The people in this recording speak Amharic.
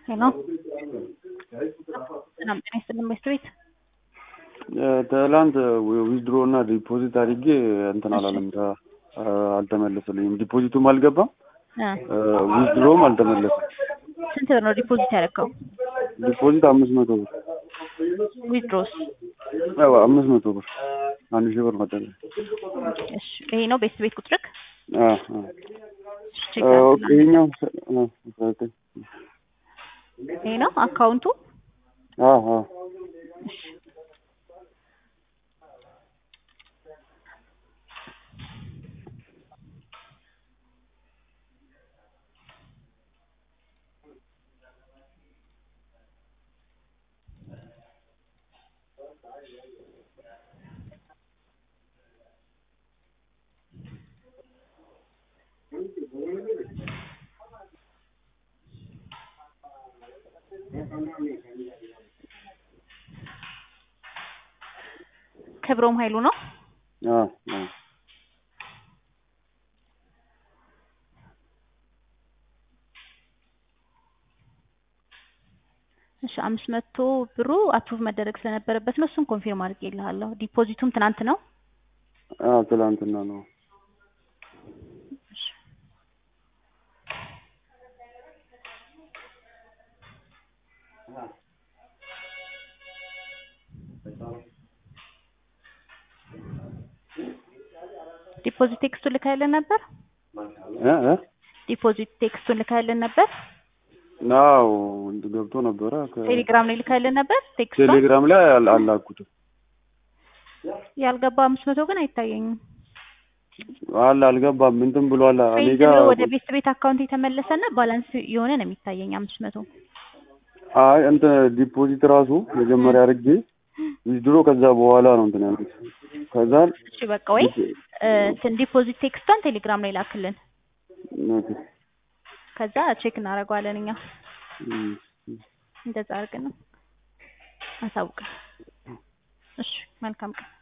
ሄሎ ሰላም ጤና ይስጥልን ቤት ቤት ትላንት ዊዝድሮ እና ዲፖዚት አድርጌ እንትን አላለም ተ- አልተመለሰልኝም። ዲፖዚቱም አልገባም ዊዝድሮም አልተመለሰም። ስንት ብር ነው ዲፖዚት ያደረገው? ዲፖዚት አምስት መቶ ብር ዊዝድሮስ? ያው አምስት መቶ ብር አንድ ሺህ ብር መጠን እሺ ይሄ ነው ቤት ቤት ቁጥርክ? ቼክ ኦኬ ይኸኛው አ- አስራ ዘጠኝ ይሄ ነው አካውንቱ? አዎ አዎ እሺ ክብሮም ኃይሉ ነው። አዎ አዎ እሺ አምስት መቶ ብሩ አፕሩቭ መደረግ ስለነበረበት ነው። እሱን ኮንፊርም አድርጌልሃለሁ። ዲፖዚቱም ትናንት ነው። አዎ ትላንትና ነው። ዲፖዚት ቴክስቱን ልካይልን ነበር። እ እ ዲፖዚት ቴክስቱን ልካይልን ነበር። አዎ ገብቶ ነበረ ከ- ቴሌግራም ላይ ልካይልን ነበር። ቴክስቱን ቴሌግራም ላይ አል- አላኩትም ያልገባ አምስት መቶ ግን አይታየኝም። አለ አልገባም እንትን ብሏል እኔ ፌልድ ጋር ብሎ ወደ ቤት ቤት አካውንት የተመለሰና ባላንስ የሆነ ነው የሚታየኝ አምስት መቶ አይ እንትን ዲፖዚት ራሱ መጀመሪያ አድርጌ ዊዝድሮ ከዛ በኋላ ነው እንትን ያልኩት ከዛ እሺ በቃ ወይ እ፣ እንትን ዲፖዚት ቴክስቷን ቴሌግራም ላይ ላክልን። ኦኬ ከዛ ቼክ እናደርገዋለን እኛ እም፣ እንደዛ አድርገን ነው አሳውቅን። እሺ መልካም ቀን